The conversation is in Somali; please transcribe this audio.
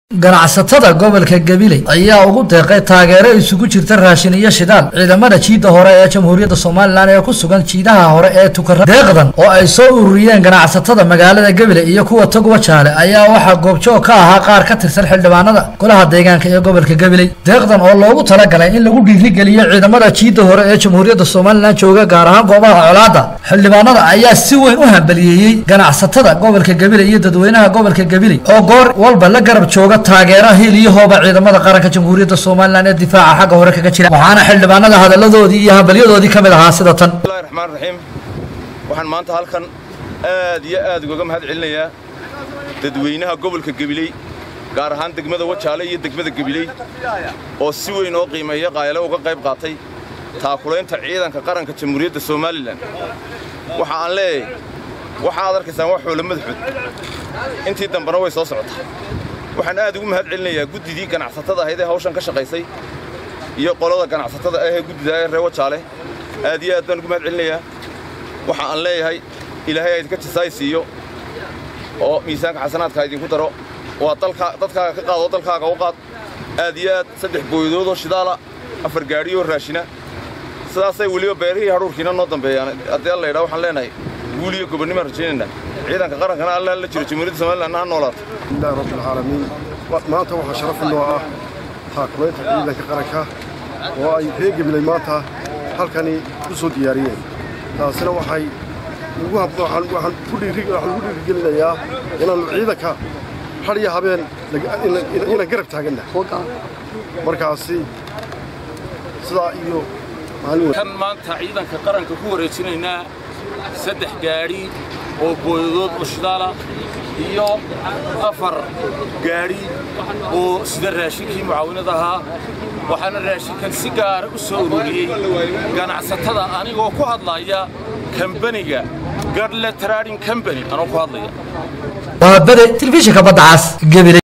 ganacsatada gobolka gabiley ayaa ugu deeqay taageero isugu jirta raashin iyo shidaal ciidamada jiida hore ee jamhuuriyadda somalilan ee ku sugan jiidaha hore ee tukara deeqdan oo ay soo ururiyeen ganacsatada magaalada gabiley iyo kuwa togwa jaale ayaa waxaa goobjoog ka ahaa qaar ka tirsan xildhibaanada golaha deegaanka ee gobolka gabiley deeqdan oo loogu talagalay in lagu dhiirigeliyo ciidamada jiida hore ee jamhuuriyadda somalilan jooga gaar ahaan goobaha colaada xildhibaanada ayaa si weyn u hambaliyeeyey ganacsatada gobolka gabiley iyo dadweynaha gobolka gabiley oo goor walba la garab jooga taageera hiil iyo hooba ciidamada qaranka jamhuuriyadda somalilan ee difaaca xagga hore kaga jira waxaana xildhibaanada hadalladoodii iyo hambalyadoodii ka mid ahaa sida tan bismillahi raxmaan raxiim waxaan maanta halkan aad iyo aad ugaga mahad celinayaa dadweynaha gobolka gabiley gaar ahaan degmada wajaale iyo degmada gabiley oo si weyn oo qiimeeya qaayale uga qayb qaatay taakulaynta ciidanka qaranka jamhuuriyadda somalilan waxa aan leeyahay waxa aad arkaysaan waa xoolo madaxood intii dambena way soo socotaa waxaan aad ugu mahad celinayaa guddidii ganacsatada ahayd ee hawshan ka shaqaysay iyo qolada ganacsatada ahee guddida ee reer wajaale aad iyo aad baan ugu mahad celinayaa waxa aan leeyahay ilaahay aydinka jisaay siiyo oo miisaanka xasanaadka idinku daro waa dadkaaga ka qaad oo dalkaaga u qaad aad iyo aad saddex booyadoodoo shidaala afar gaadhiyoo raashina sidaasay weliba beerihii hadhuurkiina noo dambeeyaan haddii alla yidhaa waxaan leenahay guul iyo gobonnimaan rajaynaynaa ciidanka qarankana alla la jiro jamhuuriyadda somaliland ha noolaato bismillahi rabbilcaalamiin maanta waxaa sharaf inoo ah taakulaynta ciidanka qaranka oo ay reer gabiley maanta halkani u soo diyaariyeen taasina waxay waxaan ku dhiirigelinayaa inaannu ciidanka har iyo habeen inaan garab taaganna markaasi sidaa iyo kan maanta ciidanka qaranka ku wareejinaynaa saddex gaadhi oo booyadood oo shidaala iyo afar gaadhi oo sida raashinkii mucaawinad ahaa waxaana raashinkan si gaara u soo ururiyey ganacsatada anigoo ku hadlaya kambaniga gadle trading combany anoo ku hadlaya waa bade telefishinka badda cas gabiley